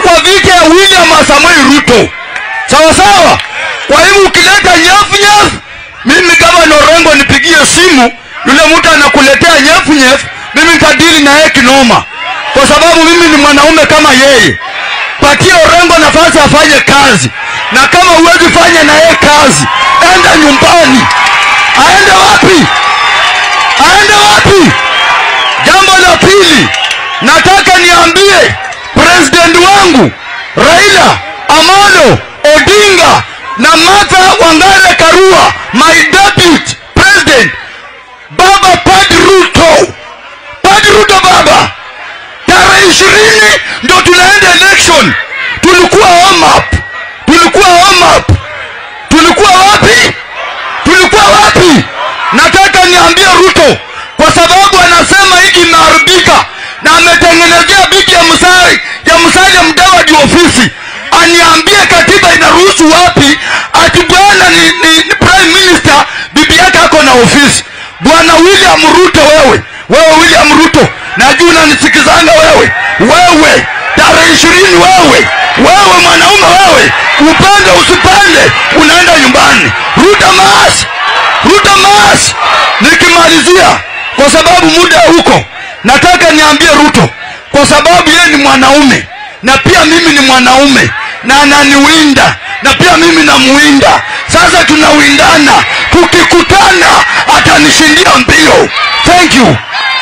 kwa viti ya william samuel ruto sawa sawa kwa hivyo ukileta nyafu nyafu mimi gavana orengo nipigie simu yule mtu anakuletea nyefu nyefu mimi nitadili na yeye kinoma kwa sababu mimi ni mwanaume kama yeye patie orengo nafasi afanye kazi na kama huwezi fanya na yeye kazi enda nyumbani aende wapi aende wapi jambo la pili nataka niambie president wangu raila amolo odinga na martha wangare karua my deputy president baba pad ruto pad ruto baba tarehe ishirini ndo tunaenda election tulikuwa home up tulikuwa home up tulikuwa wapi tulikuwa wapi nataka niambie ruto kwa sababu anasema hiki imeharibika na ametengenezea biki ya msari ya msalia mdawadi ofisi aniambie katiba inaruhusu wapi ati bwana ni, ni, ni prime minister bibi yake ako na ofisi bwana william ruto wewe wewe william ruto najua unanisikizanga wewe wewe tarehe ishirini wewe wewe mwanaume wewe upande usipande unaenda nyumbani ruta maas ruta maas nikimalizia kwa sababu muda huko nataka niambie ruto kwa sababu yeye ni mwanaume na pia mimi ni mwanaume na ananiwinda na pia mimi namuwinda sasa tunawindana tukikutana atanishindia mbio thank you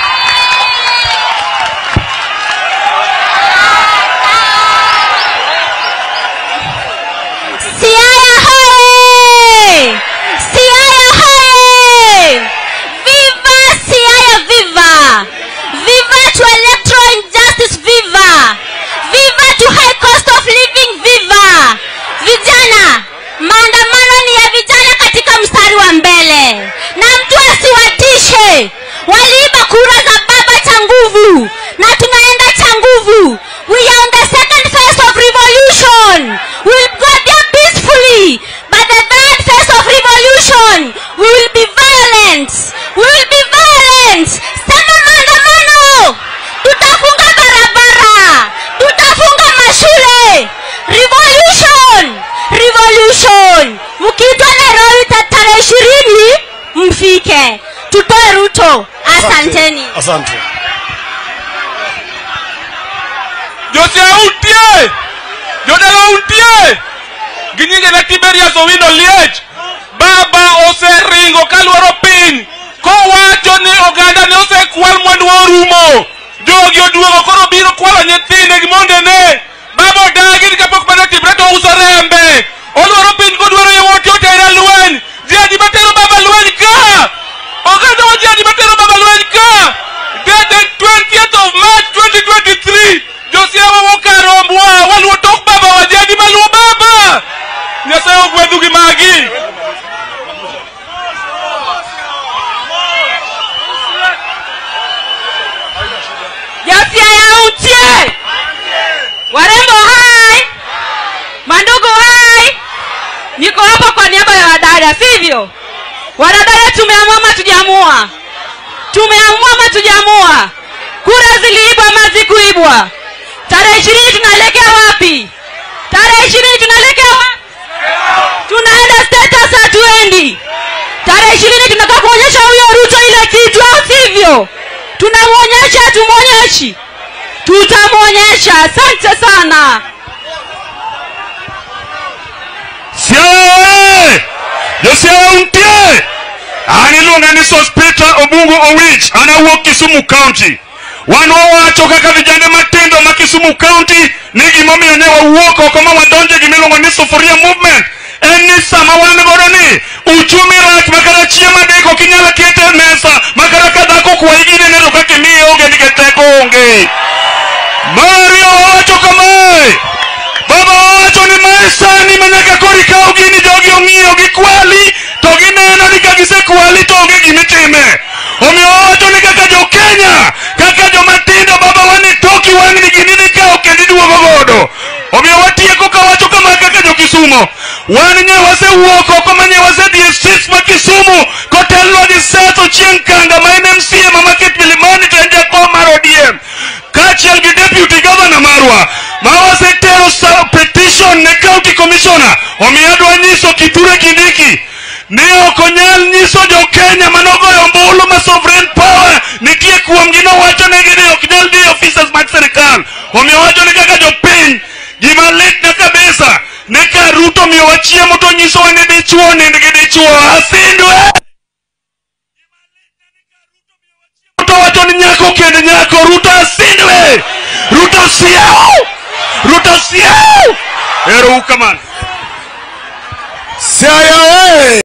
Siaya hoye! Siaya hoye! Viva Siaya viva! Viva to electoral injustice viva! Viva to high cost of living viva! Vijana, maandamano ni ya vijana katika mstari wa mbele. Na mtu asiwatishe. Waliiba kura za baba cha nguvu na tunaenda cha nguvu. We are on the second phase of revolution. We will go there peacefully. But the third phase of revolution, we will be violent. We will be violent. Sema maandamano. Tutafunga barabara. Tutafunga mashule. Revolution. Revolution. Mkiitwa Nairobi ta- tarehe ishirini mfike. Tutoe Ruto. Asanteni. asante joseutie jodala untie gi nyinge ne tiberias owino liech baba oseringo kaluoro piny kowacho ni oganda ne osekwal mwandu orumo jogi oduogo koro biro kwalo nyithinde gi mondene baba odagi ni kapok mane timre to ouso rembe oluoro piny kodwaro yowuote otere lweny ji adi matero baba lweny ka oganda wa ji adi matero baba lweny ka dated 20th of march 2023 josiawa wokarombwa waluwo tok baba wa jadi maluwo baba nyasaye ogwedhu gi magi Josiaya untie. Warembo hai. Mandugu hai. Niko hapa kwa niaba ya wadada, sivyo? Wadada tumeamua ama tujaamua? Tumeamua ama tujaamua? Kura ziliibwa ama zikuibwa? Tarehe ishirini tunaelekea wapi? Tarehe ishirini tunaelekea wapi? Tunaenda status hatuendi. Tarehe ishirini tunataka kuonyesha huyo Ruto ile kitu, au sivyo? Tunamwonyesha, hatumwonyeshi? Tutamwonyesha. Asante sana. siae josiae untie an iluonga ni sospita obungu owich an awuok kisumu county wan wawacho kaka vijande matindo ma kisumu county ni gimomiyo ne wawuok oko ma wadonje gimiluongo ni sufuria movement en ni sama wan godo ni uchumi rach makara chiemo adek ok inyalo kete e mesa makara ka dhako kwayi ginene to kaka imiye onge nikech teko onge mario wawacho kamae baba wacho ni mae sani ma nyaka koro ikaw gini jogi ong'iyo gikwali to gineno ni ka gisekwali to onge gimitime omiyo wawacho ni kaka jokenya kaka jomatindo baba wan e toki wang'ni gini nikaw kendo iduogo godo omiyo watieko kawacho kama kaka jokisumo wan nye wasewuok oko ma nye wasedhi e sis ma kisumu kotelnwa gi seth ochieng' kanga ma en mca ma market milimani to en jakom mar odm kaachiel gi deputy governor marwa ma wasetero omiyo adwa nyiso kiture kindiki ni ok onyal nyiso jokenya manogoyo ombulu ma sovereign power nitie kuomgi nowachonegi ni ok nyal dhi officers mag sirikal omiyo wacho ni kaka jopiny gima litna kabisa ni ka ruto miyowa chiemo to nyisowa ni dichuo nind gi dichuo asindwe ruto wacho ni nyako kend nyako ruto asindwe ruto siau ruto siau ero uu kamano Siaya